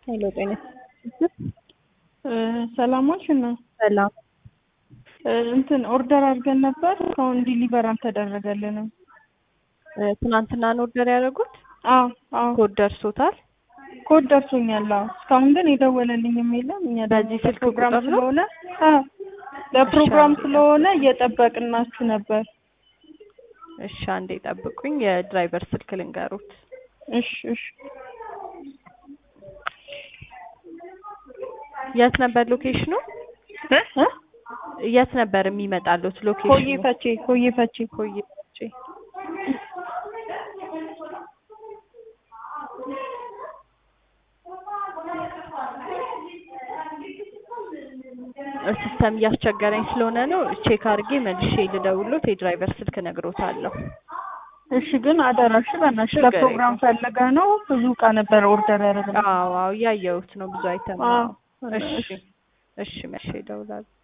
ሄሎ ጤና ሰላም ዋልሽ ነው። ሰላም እንትን ኦርደር አድርገን ነበር እስካሁን ዲሊቨር አልተደረገልንም። ትናንትና ነው ኦርደር ያደረጉት? አዎ አዎ ኮድ ደርሶታል? ኮድ ደርሶኛል። አዎ እስካሁን ግን የደወለልኝም የለም። እኛ ደግሞ በዚህ ስልክ ለፕሮግራም ቁጥር ነው? ስለሆነ አዎ ለፕሮግራም ስለሆነ እየጠበቅናችሁ ነበር። እሺ አንዴ ጠብቁኝ። የድራይቨር ስልክ ልንገሩት። እሺ እሺ የት ነበር ሎኬሽኑ? እ እ የት ነበር የሚመጣሉት ሎኬሽኑ? ኮዬ ፈቼ ኮዬ ፈቼ ኮዬ ፈጬ። ሲስተም እያስቸገረኝ ስለሆነ ነው። ቼክ አድርጌ መልሼ ልደውሎት የድራይቨር ስልክ ነግሮታለሁ። እሺ ግን አደራሽ በእናትሽ ችግር ለፕሮግራም ፈልገ ነው ብዙ እቃ ነበር ኦርደር ያደረግነው። አዎ አዎ እያየሁት ነው ብዙ አይተም አዎ ነው። እሺ እሺ መልሼ እደውላለሁ።